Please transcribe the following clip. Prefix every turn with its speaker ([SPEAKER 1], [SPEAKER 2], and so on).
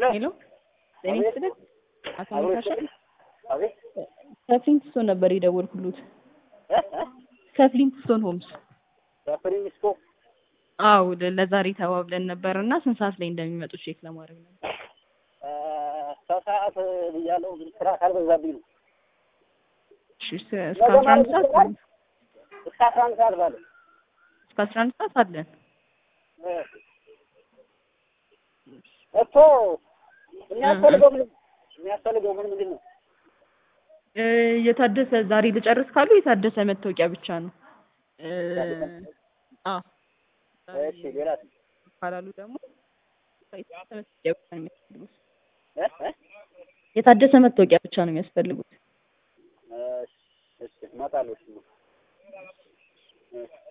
[SPEAKER 1] ሄሎ ጤና ይስጥልኝ አቶ መካሻ
[SPEAKER 2] አቤት
[SPEAKER 1] ከፍሊንትስቶን ነበር የደወልኩሎት ከፍሊንትስቶን ሆምስ
[SPEAKER 2] በፕሪሚስኮ
[SPEAKER 1] አዎ ለ- ለዛሬ ተባብለን ነበር እና ስንት ሰዓት ላይ እንደሚመጡ ቼክ ለማድረግ ነበር
[SPEAKER 2] ሰው ሰዓት ብያለሁ፣ ግን ስራ ካልበዛብኝ ነው።
[SPEAKER 1] እሺ እስከ እስከ አስራ አንድ ሰዓት አለን
[SPEAKER 2] እስከ አስራ አንድ ሰዓት ባለ
[SPEAKER 1] እስከ አስራ አንድ ሰዓት አለን
[SPEAKER 2] እኮ የሚያስፈልገው ምን የሚያስፈልገው ምን ምንድን ነው?
[SPEAKER 1] እ የታደሰ ዛሬ ልጨርስ ካሉ የታደሰ መታወቂያ ብቻ ነው እ አዎ
[SPEAKER 2] እሺ ሌላ
[SPEAKER 1] ካላሉ ደግሞ የታደሰ መታወቂያ ብቻ ነው የሚያስፈልጉት
[SPEAKER 2] እ እ
[SPEAKER 1] የታደሰ መታወቂያ ብቻ ነው የሚያስፈልጉት
[SPEAKER 2] እሺ እሺ እመጣለሁ። እሺ እሺ